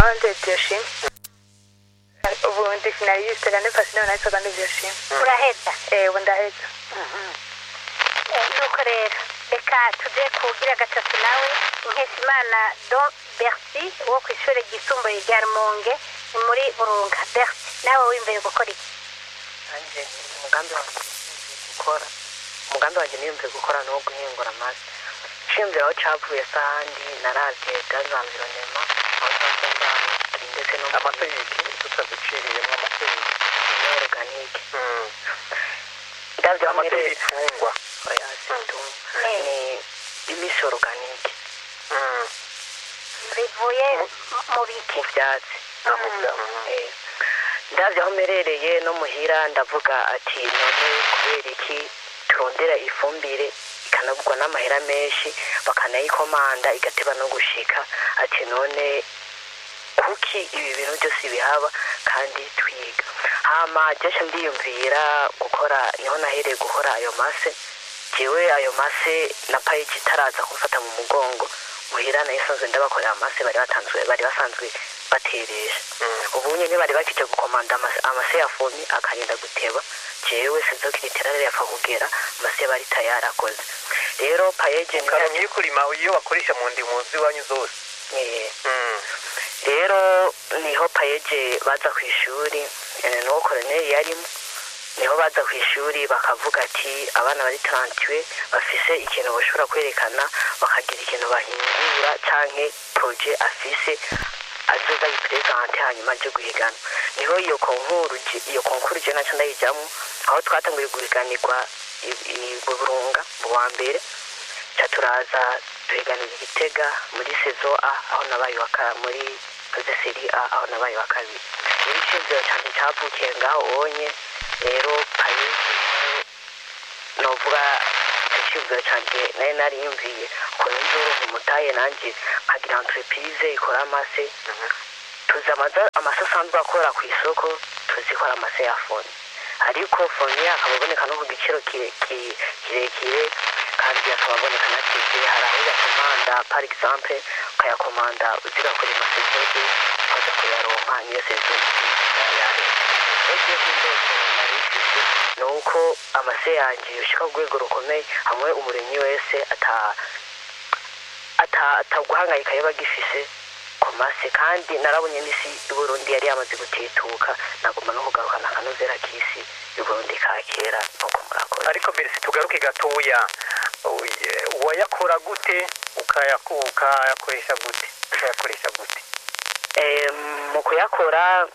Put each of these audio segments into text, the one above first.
Ande Bioshim. Ubu ndi finaliste l'année passée none naitwaga ndi Bioshim. uraheza Eh, ubu ndaheza. Eh, nuko rero reka tuje kugira gatatu nawe nkeshimana don bercy wo ku ishuri ryisumbuye rya rumonge ni muri burunga bercy nawe w'imbere gukora iki nanjye umugambi wanjye gukora umugambi wanjye niyumviye gukora ni uwo guhingura amase nshimvira aho cavuye sahandi naravye gaze environnement aho nsanzwe mbaye ndetse no mu amase yiki tutaziciriyemo amase yiki muri organique ndavye aho amase mpereye y'ibitungwa oya situ Eh. ni imisi organique bivuye mu biki mu vyatsi amuga Eh, ndavye aho mperereye no muhira ndavuga ati none kubera iki turondera ifumbire ikanagurwa n'amahera menshi bakanayikomanda igateba no gushika ati none kuki ibi bintu byose bihaba kandi twiga hama jesha ndiyumvira gukora niho nahereye gukora ayo mase jewe ayo mase na payiji itaraza kumfata mu mugongo muhira nayo isanzwe ndabakorera amase bari batanzwe bari basanzwe bateresha ubu nyine bari bakije gukomanda amase, amase ya fomi akagenda guteba jewe sinzokira rero yapfa kugera amase bari tayari akoze rero payeje ni ukaronka iyo kurima iyo bakoresha mu ndimu z'iwanyu zose eh, Mm. rero niho payeje baza ku ishuri eh, n'uwo koroneri yarimo niho baza ku ishuri bakavuga ati abana bari tarantiwe bafise ikintu bashobora kwerekana bakagira ikintu bahindura canke proje afise azoza yipresente hanyuma aje guhiganwa niho iyo konkuru je- iyo konkuru je naco ndayijamwo aho twatanguye guhiganirwa i- i burunga mu wa mbere ca turaza duhiganira igitega muri sezo a aho nabaye wa ka muri koze seri a aho nabaye wa kabiri rero iciyumviro canje cavukiye ngaho onye rero payesi novuga iciyumviro canje nayo nariyumviye ukuntu nzoronka umutahe nanje nkagira entreprise ikora amase tuzi amaza- amase asanzwe akora ku isoko tuzikora amase ya foni ariko foni akaba aboneka no ku giciro kire- ki- kirekire kandi akaba aboneka na tivi hari aho uyakomanda par exemple ukayakomanda uzigakora amasezodi ukaza kuyaronka niyo sezodi yayo ibyo by'indoto nari mfise ni uko amase yanjye yoshika ku rwego rukomeye hamwe umurimyi wese ata ata- ataguhangayika yaba agifise ku mase kandi narabonye n'isi y'uburundi yari yamaze gutituka nagomba no kugarukana akanozera k'isi y'uburundi ka kera nuko murakoze ariko mbere tugaruke gatoya Uye- wayakora gute ukayaku- ukayakoresha gute ukayakoresha gute Eh, mu kuyakora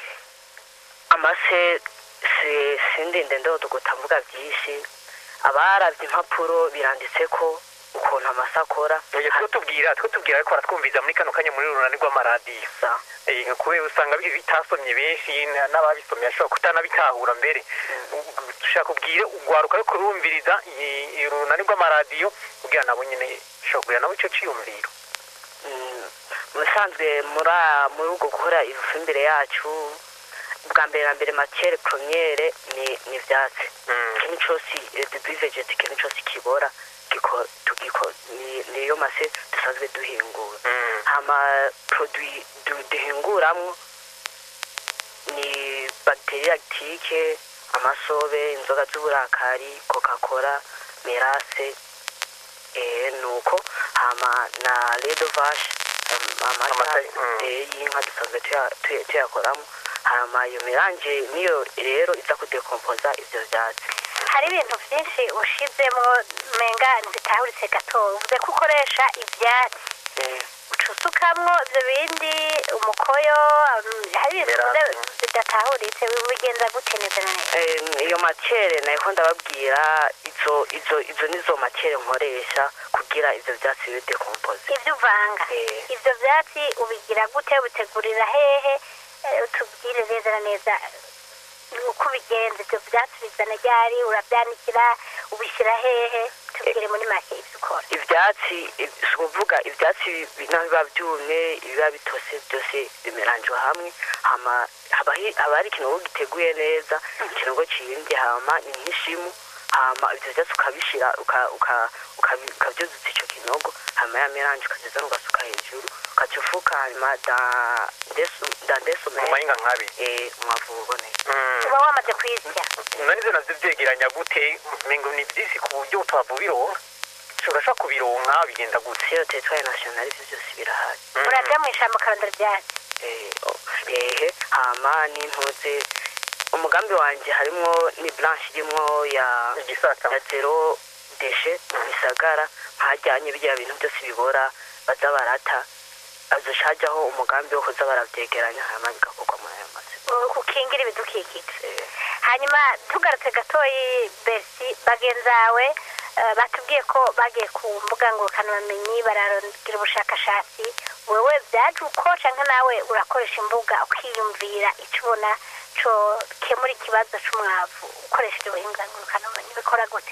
amase si- sindinde ndodoguta mvuga byinshi abaravye impapuro biranditse ko ukuntu amase akora Oya, two tubwira two tubwira ariko baratwumviza muri kano kanya muri runani rw'amaradiyo Sa- Eh, kubera usanga bi- bitasomye benshi na- n'ababisomye ashobora kutanabitahura mbere dushaka kubwire ugwaruka ariko urumviriza i- i- urunani rw'amaradiyo kugira nabo nyine ushobora kugira nabo ico ciyumviro Mm, mu bisanzwe muri a- muri ubwo gukora ifumbire yacu bwa mbere na mbere makere premiere ni ni ivyatsi Mm. ikintu cose duvegete ikintu cose kibora giko- tugiko- ni- niyo mase dusanzwe duhingura Mm. hama produit du- duhinguramwo ni bagiteri lactique amasobe inzoga z'uburakari coca cola merase eh, nuko hama na ledo vache amata Amata, mm. eh, y'inka dusanzwe tuya- tuya- tuyakoramo hama iyo miranje niyo rero iza kudekompoza ivyo vyatsi hari ibintu byinshi ushizemo menga ntitahuritse gato uvuze ko ukoresha ibyatsi Eh, uca usukamwo ibyo bindi umukoyo um, hari ibintu Merase. uvuze bidatahuritse bigenza gute neza na neza Eh, iyo makere nayiko ndababwira izo izo izo nizo makere nkoresha kugira ivyo vyatsi bibe dekompoze ibyo uvanga Eh. ibyo byatsi ubigira gute ubitegurira hehe Eh, utubwire neza na neza uko ubigenza ibyo byatsi bizana ryari urabyanikira ubishyira hehe tubwire muri make ibyo ukora ivyatsi i- si ukuvuga ivyatsi bi- naho biba vyumye ibiba bitose byose bimeranjwe hamwe hama haba hi- haba hari ikinogo giteguye neza ikinogo ciyimvye hama ni nk'ishimu hama ivyo vyatsi ukabishira uka- uka- ukabi- ukavyuzuza ico ki- kinogo hanyuma ya melange ukazizana ugasuka hejuru ukaca ufuka hanyuma da- ndesu- da mu ndesumere mahinga nk'abiri eh, umwavu uboneye Mm. uba wamaze kuyisya none ivyo navyo vyegeranya gute mengo ni vyinshi ku buryo utavubironka urashobora kubironka bigenda gute siyo teritwari nasiyonali ivyo byose birahari Mm. uraja mu ishamba ukarondera ivyatsi Eh, o- ehe hama n'intuze umugambi wanje harimwo ni blanche irimwo ya igisata ya zero deshe mu bisagara hajyanye birya bintu byose bibora baza barata azoca hajyaho umugambi wo kuza baravyegeranya hanyuma bigakorwa muri ayo masoko u- ukingira ibidukikije hanyuma tugarutse gatoyi besi bagenzawe eh, batubwiye ko bagiye ku mbuga ngurukanabumenyi bararondera ubushakashatsi wewe byaje uko canke nawe urakoresha imbuga ukiyumvira ico ubona co kemura ikibazo c'umwavu ukoresheje ubuhinga ngurukanabumenyi bikora gute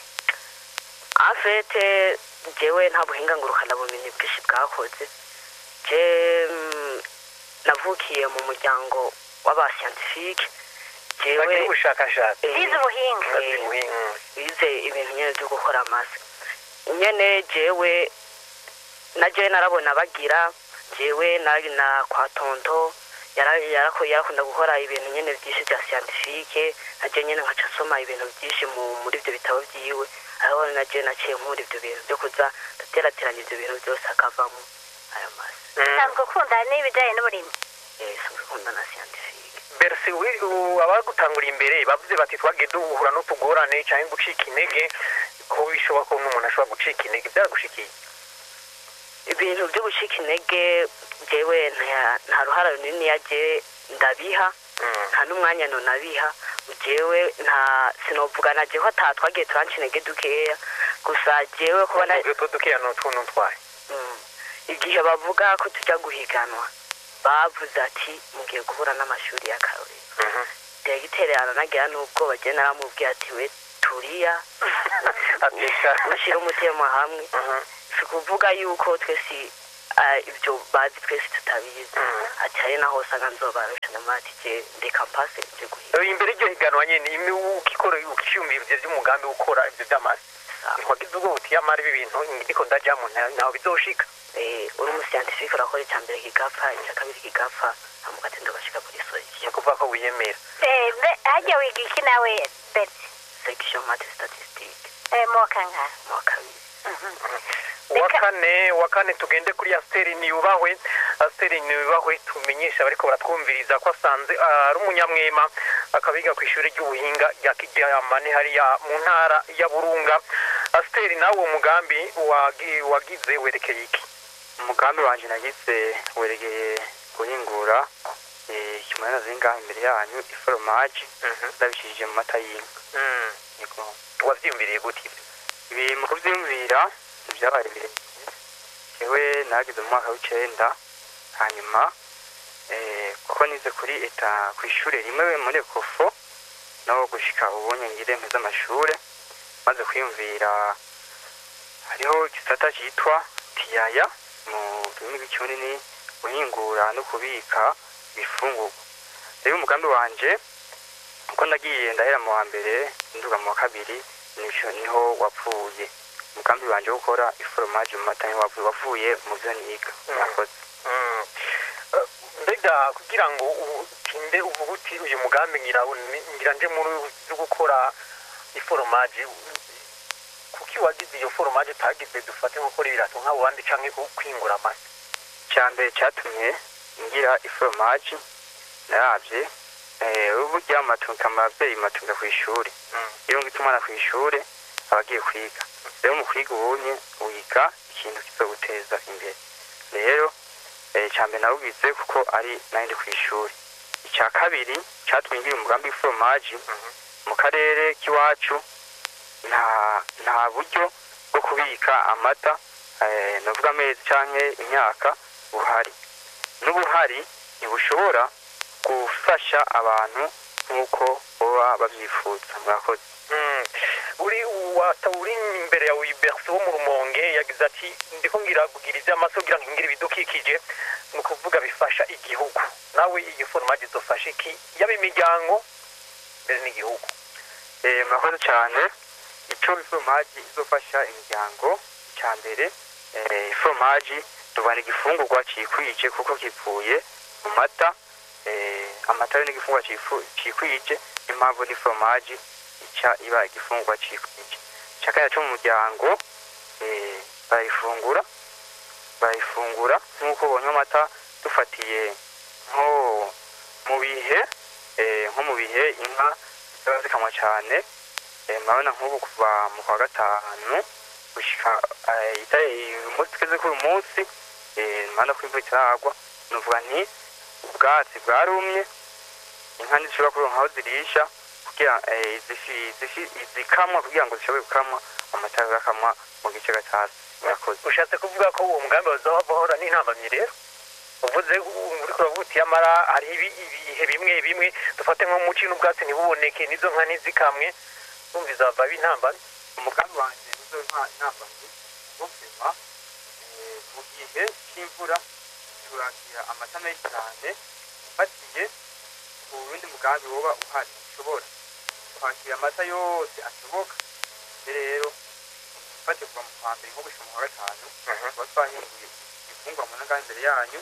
afete jewe nta buhinga ngurukana bumenyi bwinshi bwakoze je mm, navukiye mu muryango w'abasiyantifike bagira jewe ubushakashatsi eh, bize ubuhinga bagira ubuhinga. bize ibintu nyene vyo gukora amase nyene jewe na jewe narabona bagira jewe nari na kwa tonto yara- yarako- yarakunda gukora ibintu nyene vyinshi vya siyantifike na jewe nyene nkaca nsoma ibintu vyinshi mu- muri ivyo bitabo vyiwe aho na jewe naciye nkura ivyo bintu vyo kuza ndaterateranya ivyo bintu vyose hakavamo ayo mase Mm. usanzwe ukunda n'ibijanye n'uburimyi Eh, sinzi kunda na siyantifike berse wi- u- abagutangura imbere bavuze bati twagiye duhura n'utugorane cyangwa gucika intege ko bishoboka ko n'umuntu ashobora gucika intege byaragushikiye ibintu byo gucika intege jewe nta- nta ruhara runini yaje ndabiha Mm. nta n'umwanya nunabiha jewe nta sinovuga na jewe ata twagiye turanca intege dukeya gusa jewe kuba na utwo dukeya ni utuntu twaye Mm. igihe bavuga ko tujya guhiganwa bavuze ati mugiye guhura n'amashuri y'akarorero Mhm. diregiteri nagira n'ubwoba je naramubwiye ati we turiya ateka mushyire umutima hamwe Mhm. si ukuvuga yuko twese ah, ibyo bazi twese tutabizi Mm. ati hari naho usanga nzobarusha namati je ndeka mpase nje guhiga Eh, imbere y'iryo higanwa nyine imi ukikora ukiyumvira ivyo vy'umugambi wo gukora ivyo vy'amasi ntiwagize ubwo buti yamara ibi bintu ndiko ndajamo nta- ntaho bizoshika Eh, uri umusiyantifike urakora icya mbere kigapfa icya kabiri kigapfa hanyuma ugahita ugashika kuri ni solution ukuvuga ko wiyemera Eh, be- harya wiga iki nawe besi section mate statistique Eh, mu wa kangahe mu wa kabiri uwa kane uwa kane tugende kuri asiteri niyubahwe asiteri niyubahwe tumenyesha abariko baratwumviriza ko asanze ah, ari umunyamwema akaba yiga ku ishuri ry'ubuhinga rya kiryamane hariya mu ntara ya burunga asiteri nawe uwo mugambi wagi- wagize werekeye iki umugambi wanje nagize weregeye guhingura eh, ikimonera zingaha imbere yanyu iforomaje ndabishishije mu mata y'inka Mm. yego wavyiyumviriye gute ivyo ibi mu kuvyumvira vyabaye birebire jewe nageze mu mwaka w'icenda hanyuma eh, kuko nize kuri eta kw'ishure rimwe muri ekofo no gushika ubunye ngire mpeze amashure maze kwiyumvira hariho igisata citwa tiyaya mu rurimi rw'ikirundi ni guhingura no kubika ibifungurwa rero umugambi wanje uko ndagiye ndahera mu wa mbere nduga mu wa kabiri nico niho wapfuye umugambi wanje wo gukora iforomaje mu mata niho wapfuye wavuye mu vyo niga Mm. mwakoze Mm. Eh, mbega kugira ngo utinde uvuga uti uyu mugambi ngira ngira nje muri byo gukora iforomaje kuki wagize iyo foromaje utagize dufate nko gukora ibirato nk'abo bandi canke ku- kwingura amase cyambere cyatumye ngira iforomaje naravye eh, burya amatunga amavyeyi matunga kw'ishure Mm. iyo ngita umwana kw'ishure aba agiye kwiga rero mu kwiga ubunye wiga ikintu kizoguteza imbere rero eh, icambere nawugize kuko ari nari ndi kw'ishure icya kabiri catumye ngira umugambi w'iforomaje Mhm. mu karere k'iwacu nta nta buryo bwo kubika amata eh, navuga amezi canke imyaka buhari n'ubuhari ntibushobora gufasha abantu nk'uko baba babyifuza murakoze Mm. uri wata uri imbere ya Wilberto wo mu rumonge yagize ati ndiko ngira kugira ivy'amaso kugira ngo ngire ibidukikije ni ukuvuga bifasha igihugu nawe iyo foromaje izofasha iki yaba imiryango mbere n'igihugu Eh, murakoze cyane ico iforomaji izofasha imiryango icya mbere eh, iforomaji tubana igifungurwa cikwije kuko kivuye mu mata eh, amata yo n'igifungurwa cifu- cikwije impamvu n'iforomaji ica iba igifungurwa cikwije cakaya co mu muryango eh, barayifungura barayifungura nk'uko bonywa amata dufatiye nko mu bihe eh, nko mu bihe inka ziba zikamwa cane eh, murabona nk'ubu kuva mu kwa gatanu gushika eh, ita- uyu munsi tugeze kuri uyu munsi eh, murabona ko imvura itaragwa nuvuga nti ubwatsi bwarumye inka ntizishobora kuronka aho zirisha kugira eh, zifi- zifi- zikamwa kugira ngo zishobore gukamwa amata agakamwa mu gice gatasi murakoze ushatse kuvuga ko uwo mugambi bazaba bahora n'intambamyi rero uvuze uri kuravuga uti yamara hari ibi- ibihe bimwe bimwe dufate nko mu ci n'ubwatsi ntibuboneke n'izo nka ntizikamwe numva izava b'intambamyi umugambi wanjye nizo ntambamyi wo kurema eh, mu gihe cy'imvura turakira amata menshi cyane ufatiye ku wundi mugambi woba uhari ushobora kwakira amata yose ashoboka rero ufatiye kuva mu kwa mbere nko gushika mu kwa gatanu tuba twahinguye igifungwa mu nangana imbere yanyu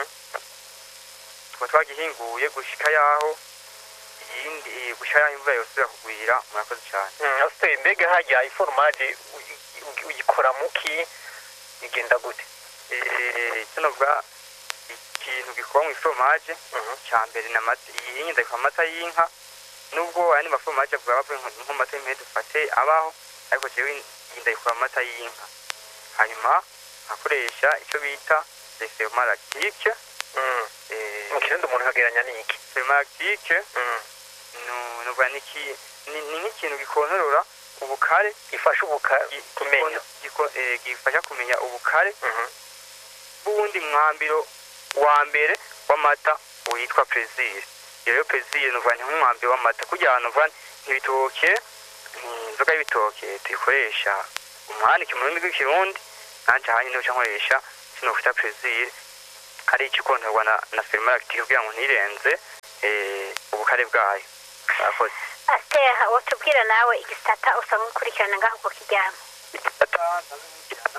tuba twagihinguye gushika yaho iyindi eh, gushika yaho imvura yosubira kugwira murakoze cyane asiteri mbega hajya iforomaje uyikora muki igenda gute Eh, kino bwa ikintu gikorwa mu iforomaje cya mbere ni amata iyi nyine ndayikora amata y'inka nubwo ayandi maforomaje avuga bavuye nko nko amata y'impene dufate abaho ariko jewe iyi ndayikora amata y'inka hanyuma nkakoresha icyo bita desemaractike mu kirundi umuntu akageranya n'iki desemaractike nuvuga ni iki- ni ni nk'ikintu gikontorora ubukare gifasha ubuka gi- kumenya giko- eh, gifasha kumenya ubukare bw'uwundi mwambiro wa mbere w'amata witwa prezire iyo rero prezire nuvuga ni nk'umwambiro w'amata kugira ngo nuvuga ntibitoke inzoga y'ibitoke tuyikoresha umwanike mu rurimi rw'ikirundi nanje hanye niho nkoresha kino kwita prezire ari ikikontorwa na, na fermaractique kugira ngo ntirenze eh, ubukare bwayo murakoze asitera watubwira nawe igisata usa nk'ukurikirana ngaho ku kiryamo igitata ntabikurikirana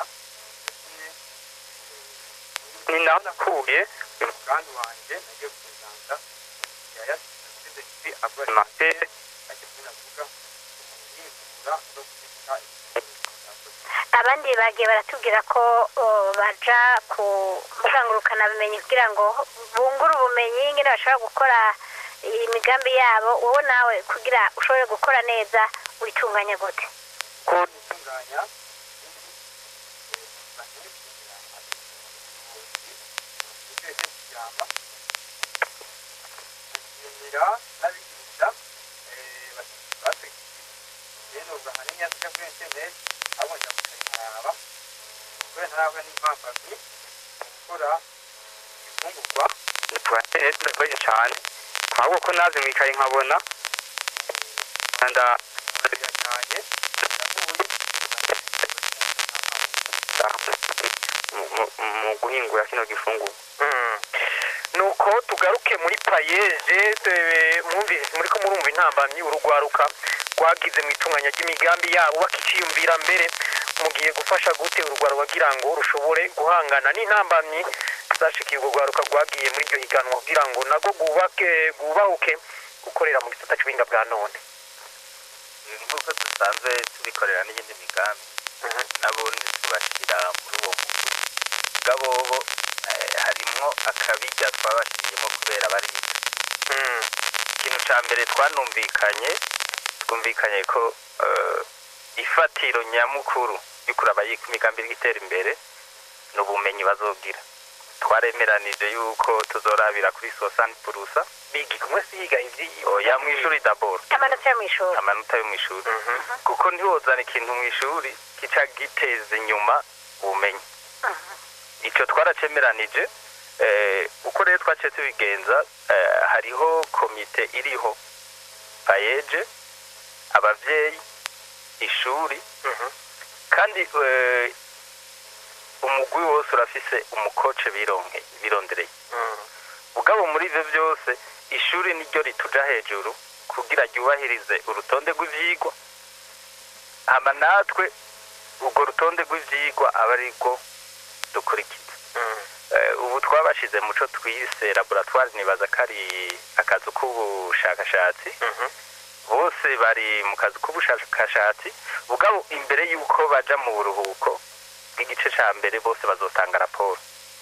ni naho nakuye uyu mugambi wanjye nagiye kuwusanga yayasize kuri agroalimentaire ajya kunavuga yivura no kubika abandi bagiye baratubwira ko o, baja ku bukangurukabumenyi kugira ngo bungure ubumenyi ingene bashobora gukora imigambi yabo wowe nawe kugira ushobore gukora neza witunganya gute ko gutunganya n'abigisha bategereje rero ubwo ahanini yasabye kuri interineti abonye mukayiharaba kubera ntarabwa n'impamvu gukora ifungurwa twa interineti ndakoresha cyane ahubwo ko naze mu ikayi nkabona nda birajyanye mu guhingura kino gifungurwa nuko tugaruke muri payeje eh, mwumvise muri ko murumva intambamyi urugwaruka rwagize mu itunganya ry'imigambi yabo bakiciyumvira mbere mugiye gufasha gute urugwaruka kugira ngo rushobore guhangana n'intambamyi zashikiye urwo rwaruka rwagiye muri iryo higanwa kugira ngo nago rwubake rwubahuke gukorera mu gisata cy'ubuhinga bwa none nk'uko dusanzwe tubikorera n'iyindi migambi n'abundi tubashyira muri uwo mugwi bw'abobo eh, harimwo akabijya twabashyiriyemo kubera bariga ikintu cya mbere twanumvikanye twumvikanye ko eh, ifatiro nyamukuru y'ukuraba y'uko imigambi iri gutera imbere ni ubumenyi bazogira twaremeranije yuko tuzorabira kuri sosani purusa biga kumwe si yiga ivyi oya mu ishuri daboro amanota yo mu ishuri amanota yo mu ishuri kuko ntiwozana ikintu mu ishuri kica giteza inyuma ubumenyi icyo twaracemeranije eh, uko rero twaciye tubigenza eh, hariho komite iriho payeje abavyeyi ishuri kandi eh, umugwi wose urafise umukoce bironke birondereye ubwabo muri ivyo byose ishuri niryo rituja hejuru kugira ryubahirize urutonde rw'ivyigwa hama natwe urwo rutonde rw'ivyigwa aba arirwo dukurikiza Eh, ubu twabashize muco twise laboratoire nibaza ko ari akazu k'ubushakashatsi bose bari mu kazi k'ubushakashatsi bugabo imbere y'uko baja mu buruhuko bw'igice ca mbere bose bazotanga raporo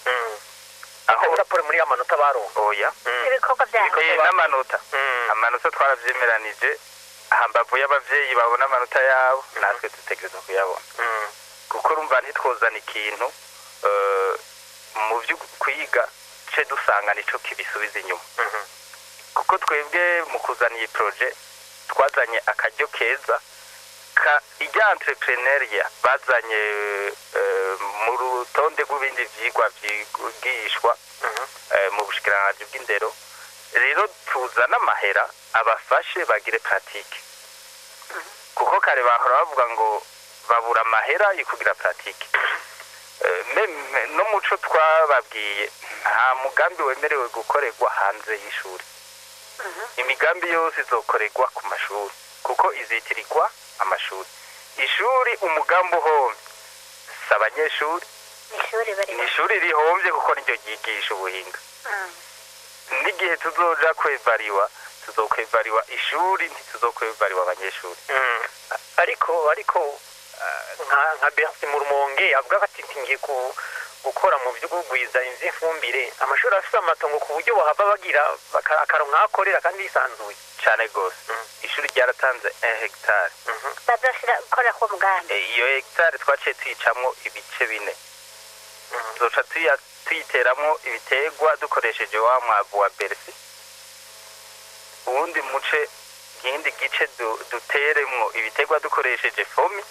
aho raporo muri ya manota baronka oya ibikorwa byabo Eh, n'amanota amanota twaravyemeranije hambavu y'abavyeyi babona amanota yabo natwe dutegereza kuyabona kuko urumva ntitwozana ikintu eh, mu vyo kwiga ce dusanga nico kibisubiza inyuma kuko twebwe mu kuzana iyi proje twazanye akaryo keza ka ijya entrepreneuria bazanye eh, mu rutonde rw'ibindi vyigwa vyigishwa eh, mu bushikiranganji bw'indero rero tuzana amahera abafashe bagire pratique kuko kare bahora bavuga ngo babura amahera yo kugira pratique Eh, meme no muco twababwiye nta mugambi wemerewe gukorerwa hanze y'ishuri imigambi yose izokorerwa ku mashuri kuko izitirirwa amashuri ishuri umugambi uhomye si abanyeshuri ishuri bari ni ishuri rihombye kuko niryo ryigisha ubuhinga n'igihe tuzoja kwevariwa tuzokwevariwa ishuri ntituzokwevariwa abanyeshuri ariko ariko ah, nka nka Bertrand mu rumonge avuga ko ati ngiye ku- gukora mu byo kugwiza inzu y'ifumbire amashuri afite amatongo ku buryo bahava bagira baka- akaronka aho akorera kandi yisanzuye cyane rwose ishuri ryaratanze 1 hegitari bazoshira gukora ku mugambi Eh, iyo hegitari twaciye tuyicamwo ibice bine tuzoca tuya- tuyiteramwo ibiterwa dukoresheje wa mwavu wa berisi uwundi muce ikindi gice du- duteremwo ibiterwa dukoresheje fomi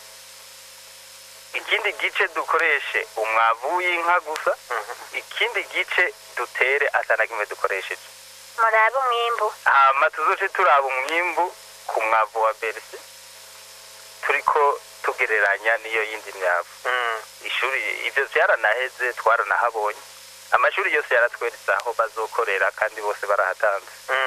ikindi gice dukoreshe umwavu w'inka gusa ikindi gice dutere atana kimwe dukoresheje murabe umwimbu hama tuzoce turaba umwimbu ku mwavu wa berisi turiko tugereranya n'iyo yindi myavu ishuri ivyo vyaranaheze twaranahabonye amashuri yose yaratweretse aho bazokorera kandi bose barahatanze